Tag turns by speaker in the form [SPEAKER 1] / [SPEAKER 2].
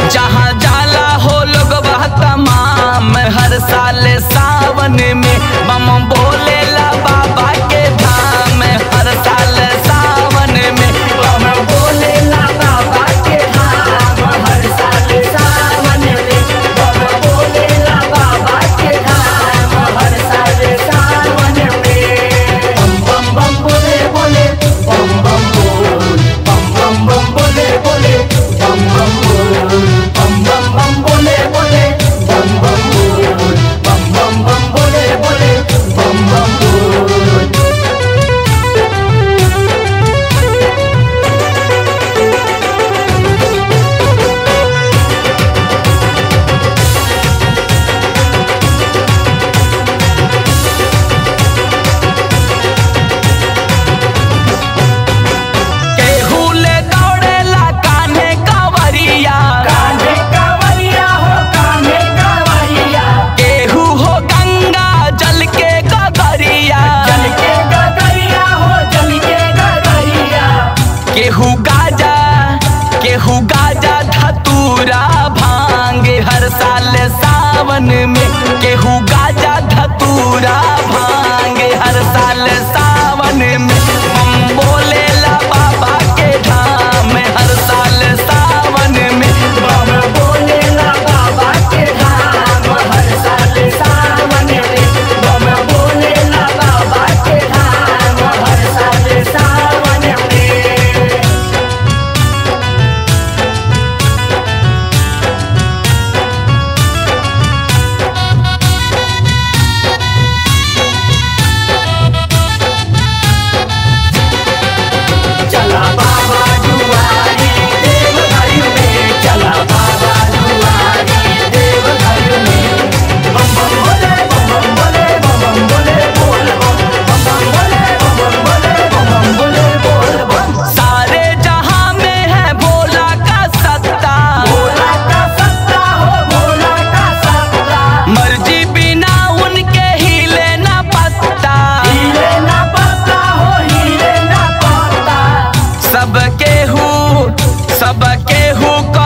[SPEAKER 1] जहाँ जाला हो लोग वह तमाम हर साल सावन में बम बोलेला बाबा के धाम हर साल सावन में बम बोलेला बाबा के धाम हर साल सावन में बम बोलेला बाबा के धाम हर साल सावन में बम बम बम बोले बोले बम बम बोल बम बम बम बोले बोले बम बम बोल बम बम बम बोले बोले बम बम बोल बम बम बम बोले बोले बम बम बोल केहू ले दौड़ेला कान्हे कांवरिया कान्हे कांवरिया हो कान्हे कांवरिया केहू हो गंगा जल के गगरिया जल के गगरिया हो जल के गगरिया केहू गाजा केहू गाजा धतूरा भांग हर साल सावन में केहू गाजा धतूरा भांग हर साल सावन में हम बोलेला बाबा के धाम हर साल सावन में बम बोलेला बाबा के धाम हर साल सावन में बम बोलेला बाबा के धाम हर साल सावन में चला बाबा दुआरी देव घर में चला बाबा दुआरी देव घर में बम बम बोले बम बम बोले बम बम बोले बोल बम बम बम बोले बम बम बोले बम बम बोले बोल बम सारे जहां में है भोला का सत्ता भोला का सत्ता हो भोला का सत्ता मर्जी बिना उनके हिले ना पत्ता हिले ना पत्ता हो हिले ना पत्ता सबके हु सबके हु